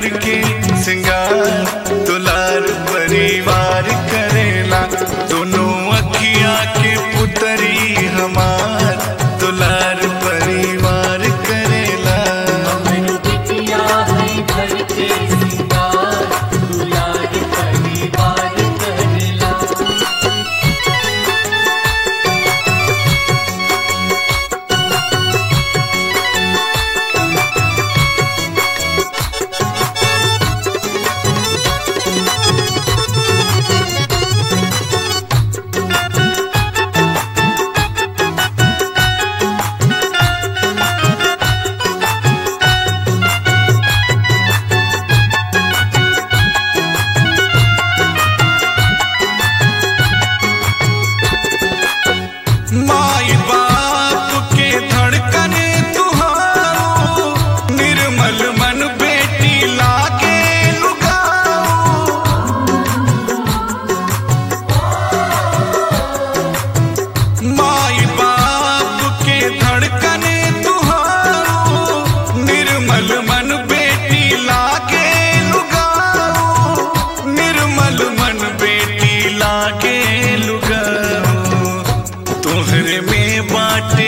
घर के सिंगार दुलार परिवार करेला दोनों अखिया के पुतरी हमार दुलार परिवार करेला हमर बिटिया है घर के सिंगार दुलार परिवार करेला माई बाप के धड़कन तुहारो निर्मल मन बेटी लागे लुगाओ माई बाप के धड़कन तुहारो निर्मल मन बेटी लागे लुगाओ निर्मल मन बेटी लागे लुगाओ तोहरे में बाटे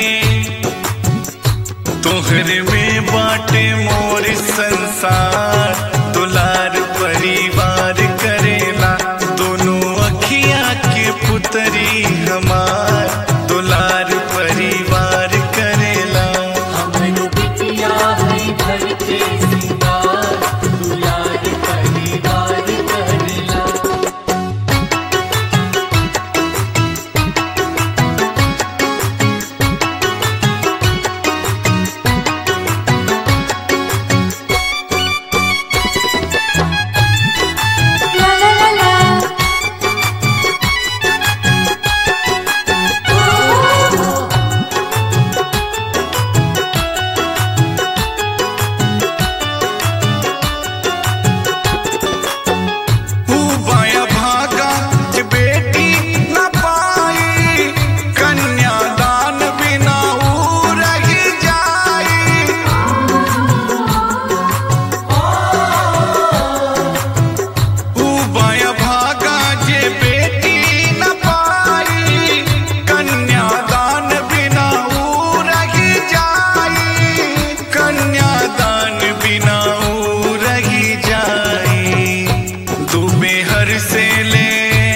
तोहरे में बाटे मोर संसार दुलार परिवार करेला दोनों अखिया के पुतरी हमार दुलार परिवार करेला हमर बिटिया है घर के सिंगार दुलार परिवार करेला La la la la. ऊ बाया भागा जे बेटी न पाई कन्यादान बिना ऊ रही जाई ऊ बाया भागा जे बेटी न पाई कन्यादान बिना ऊ रही जाई कन्यादान बिना ऊ रही जाई डूबे हर से ले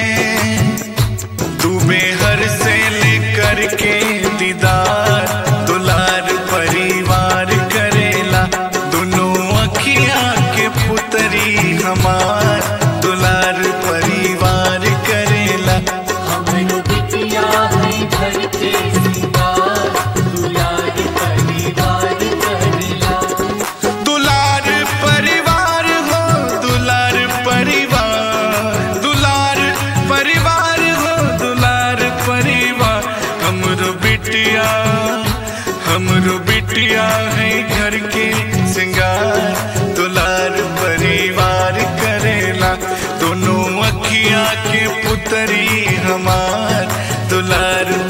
डूबे हर से ले करके दीदार दुलार परिवार करेला दोनों अखिया के पुतरी हमार दुलार परिवार करेला हमर बिटिया है घर के सिंगार दुलार परिवार करेला दुलार परिवार हो दुलार परिवार दुलार परिवार हो दुलार परिवार हमरो बिटिया हमरो बिटिया है घर के सिंगार दुलार परिवार करेला दोनों अखिया के पुतरी हमार दुलार